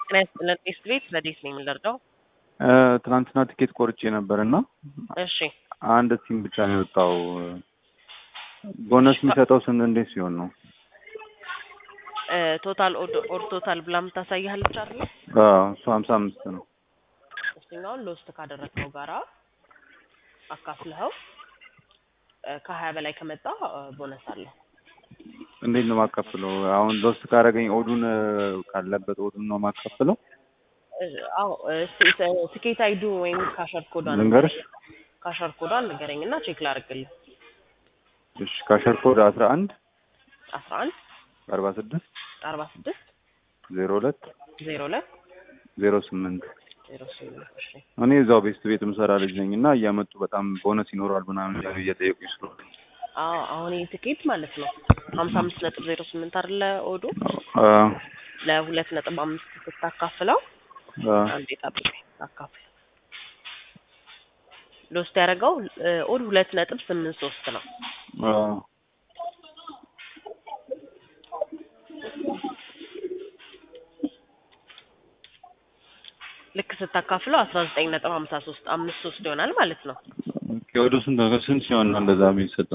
ጤና ይስጥልን ቴስት ቤት ረዴት ነኝ የምንደርገው። ትናንትና ትኬት ቆርጬ ነበር እና እሺ አንድ ቲም ብቻ ነው የወጣው። ቦነስ የሚሰጠው ስንት እንዴት ሲሆን ነው? ቶታል ኦር ቶታል ብላ የምታሳይሃለች አይደለ? አዎ እሱ ሀምሳ አምስት ነው። እሱኛውን ሎስት ካደረግነው ጋራ አካፍልኸው ከሀያ በላይ ከመጣ ቦነስ አለው። እንዴት ነው የማካፍለው? አሁን ሎስት ካደረገኝ ኦዱን ካለበት ኦዱን ነው የማካፍለው? አዎ ትኬት አይዱ ወይም ካሸር ኮዷን ልንገርሽ? ካሸር ኮዷን ንገረኝ እና ቼክ ላድርግልህ። እሺ ካሸር ኮድ አስራ አንድ አስራ አንድ አርባ ስድስት አርባ ስድስት ዜሮ ሁለት ዜሮ ሁለት ዜሮ ስምንት ዜሮ ስምንት እሺ እኔ እዛው ቤስት ቤት ምሰራ ልጅ ነኝ እና እያመጡ በጣም ቦነስ ይኖራል ምናምን እያሉ እየጠየቁኝ ስለሆነ አዎ አሁን ይህ ትኬት ማለት ነው ሀምሳ አምስት ነጥብ ዜሮ ስምንት አይደለ ኦዱ ለሁለት ነጥብ አምስት ስታካፍለው አንዴ ጠብቀኝ አካፍል ሎስት ያደረገው ኦድ ሁለት ነጥብ ስምንት ሶስት ነው ልክ ስታካፍለው አስራ ዘጠኝ ነጥብ ሀምሳ ሶስት አምስት ሶስት ይሆናል ማለት ነው ወደ ስንት ስንት ሲሆን ነው እንደዛ የሚሰጠው?